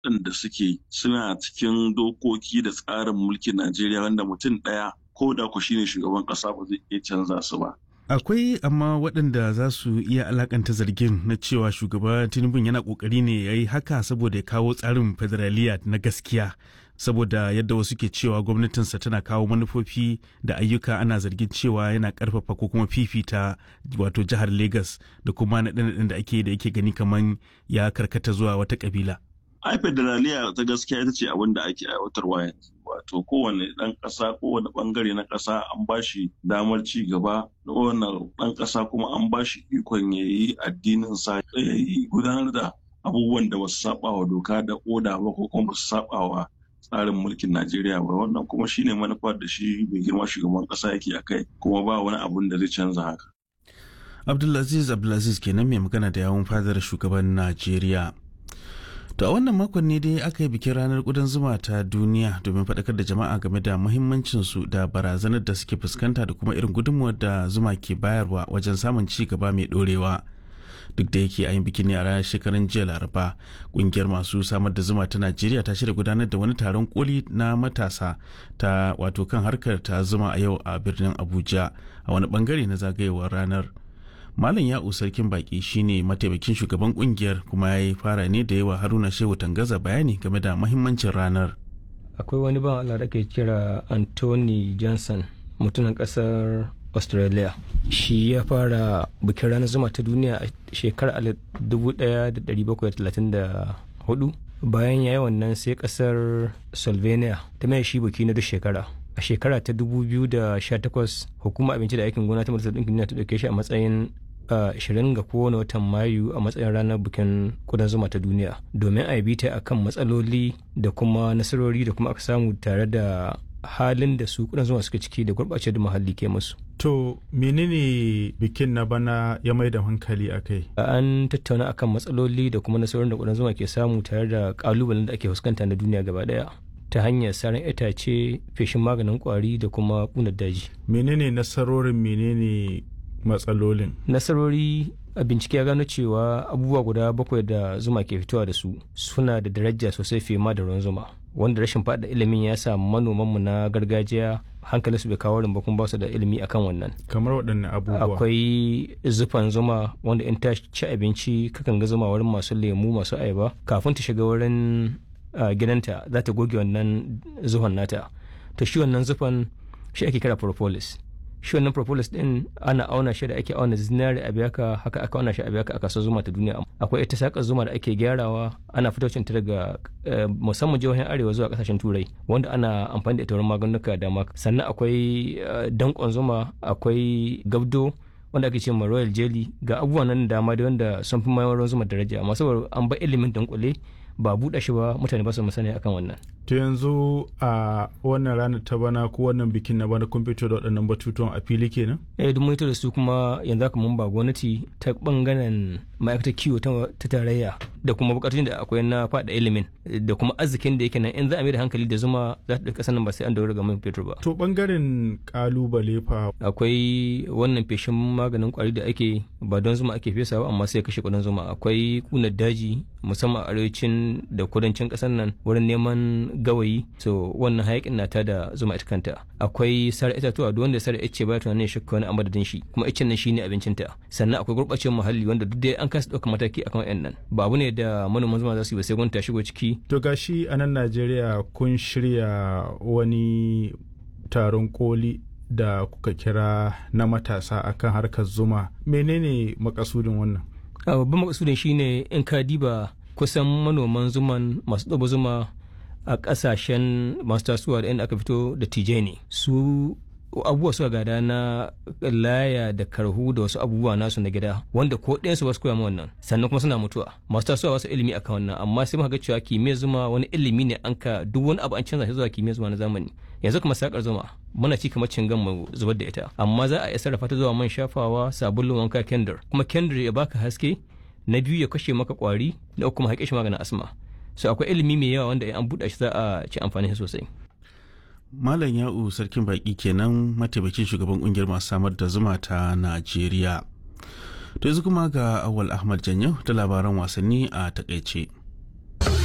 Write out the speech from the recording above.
waɗanda suke suna cikin dokoki da tsarin mulkin Najeriya wanda mutum ɗaya ko da ku shine shugaban ƙasa ba zai iya canza su ba. Akwai amma waɗanda za su iya alakanta zargin na cewa shugaba Tinubu yana ƙoƙari ne ya yi haka saboda ya kawo tsarin federaliya na gaskiya. Saboda yadda wasu ke cewa gwamnatinsa tana kawo manufofi da ayyuka ana zargin cewa yana ƙarfafa ko kuma fifita wato jihar Legas da kuma naɗe-naɗen da ake da yake gani kamar ya karkata zuwa wata ƙabila. ai federaliya ta gaskiya ita ce abin da ake aiwatarwa yanzu wato kowane ɗan ƙasa kowane ɓangare na ƙasa an ba shi damar ci gaba kowane ɗan ƙasa kuma an ba shi ikon ya yi addinin sa ya yi gudanar da abubuwan da basu saba wa doka da oda ba ko kuma basu saba wa tsarin mulkin Najeriya ba wannan kuma shine manufar da shi mai girma shugaban ƙasa yake a kai kuma ba wani abun da zai canza haka. Abdulaziz Abdulaziz kenan mai magana da yawun fadar shugaban Najeriya. To a wannan makon ne dai aka yi bikin ranar ƙudan zuma ta duniya domin faɗakar da jama'a game da muhimmancinsu da barazanar da suke fuskanta da kuma irin gudunmuwar da zuma ke bayarwa wajen samun ci gaba mai ɗorewa. Duk da yake a yin bikin ne a ranar shekarun jiya Laraba, ƙungiyar masu samar da zuma ta Najeriya ta shirya gudanar da wani taron koli na matasa ta wato kan harkar ta zuma a yau a birnin Abuja a wani bangare na zagayewar ranar. Malam Ya'u Sarkin Baki shine mataimakin shugaban kungiyar kuma ya yi fara ne da yawa Haruna Shehu Tangaza bayani game da mahimmancin ranar. Akwai wani ban Allah da ke kira Anthony Johnson mutumin kasar Australia. Shi ya fara bikin ranar zuma ta duniya a shekarar 1734 bayan ya yi wannan sai kasar Slovenia ta mai shi biki na duk shekara. a shekara ta 2018 hukumar abinci da aikin gona ta majalisar ɗinkin duniya ta ɗauke shi a matsayin 20 ga kowane watan mayu a matsayin ranar bikin kudan zuma ta duniya domin a yi ta akan matsaloli da kuma nasarori da kuma aka samu tare da halin da su kudan zuma suka ciki da gurɓace da muhalli ke musu. To menene bikin na bana ya mai da hankali a kai? An tattauna akan matsaloli da kuma nasarorin da kudan zuma ke samu tare da kalubalen da ake fuskanta na duniya gaba daya. ta hanyar saran itace feshin maganin kwari da kuma kunar daji. menene nasarorin menene matsalolin nasarori a bincike ya gano cewa abubuwa guda bakwai da zuma ke fitowa da su suna da daraja sosai fiye ma da ruwan zuma wanda rashin faɗa ilimin ya sa manomanmu na gargajiya hankalin su bai kawo rin kuma ba su da ilimi akan wannan kamar waɗanne abubuwa akwai zufan zuma wanda in ta ci abinci kakan ga zuma wurin masu lemu masu ayaba kafin ta shiga wurin Uh, gidanta za ta goge wannan zuhon nata to shi wannan zufan shi ake kira propolis shi wannan propolis din ana auna shi da ake auna zinari a biyaka haka aka auna shi a biyaka a kasuwar zuma ta duniya akwai ita sakar zuma da ake gyarawa ana fitocin ta daga uh, musamman jihohin arewa zuwa kasashen turai wanda ana amfani da ita wurin maganuka da dama sannan akwai uh, dankon zuma akwai gabdo wanda ake ce ma royal jelly ga abubuwan nan dama da wanda sun fi mayar zuma daraja amma saboda an ba ilimin dankule ba buɗe shi ba mutane ba su musani akan wannan. To yanzu a wannan ranar ta bana ko wannan bikin na bana kun fito da waɗannan batutuwan a fili kenan? Eh duk mun da su kuma yanzu haka mun ba gwamnati ta bangaren ma'aikatar kiwo ta tarayya da kuma bukatun da akwai na faɗa ilimin da kuma arzikin da yake nan in za a mai da hankali da zuma za ta ɗauka sanin ba sai an daura ga man fetur ba. To bangaren kalubale fa. Akwai wannan feshin maganin kwari da ake ba don zuma ake fesa ba amma sai kashe kudin zuma akwai kunar daji musamman a arewacin da kudancin ƙasar nan wurin neman gawayi so wannan hayakin na da zuma ita kanta akwai sare itatuwa duk wanda sare ice ba tunanin shakka wani amadadin shi kuma icen nan shine abincinta sannan akwai gurbacewar muhalli wanda duk dai an kasa ɗaukar mataki akan wayan nan ba abu ne da manoman zuma za su yi ba sai gwamnati ta shigo ciki to gashi a nan Najeriya kun shirya wani taron koli da kuka kira na matasa akan harkar zuma menene makasudin wannan babban makasudin shine in ka diba kusan manoman zuman masu ɗaba zuma a ƙasashen masu tasowa da inda aka fito da tije ne su abubuwa suka gada na laya da karhu da wasu abubuwa nasu na gida wanda ko ɗayansu ba su koya wannan sannan kuma suna mutuwa masu tasowa wasu ilimi akan wannan amma sai muka ga cewa kimiyyar zuma wani ilimi ne an ka duk wani abu an canza shi zuwa kimiyyar zuma na zamani yanzu kuma sakar zuma muna ci kamar cingan mu zubar da ita amma za a iya sarrafa ta zuwa man shafawa sabulun wanka kendir kuma kendir ya baka haske na biyu ya kashe maka kwari na uku kuma haƙe shi maganin asma so akwai ilimi mai yawa wanda an buɗe shi za a ci amfani sosai Malam Ya'u Sarkin Baki kenan mataimakin shugaban kungiyar masu samar da zuma ta Najeriya. To yanzu kuma ga Awal Ahmad Janyo da labaran wasanni a takaice.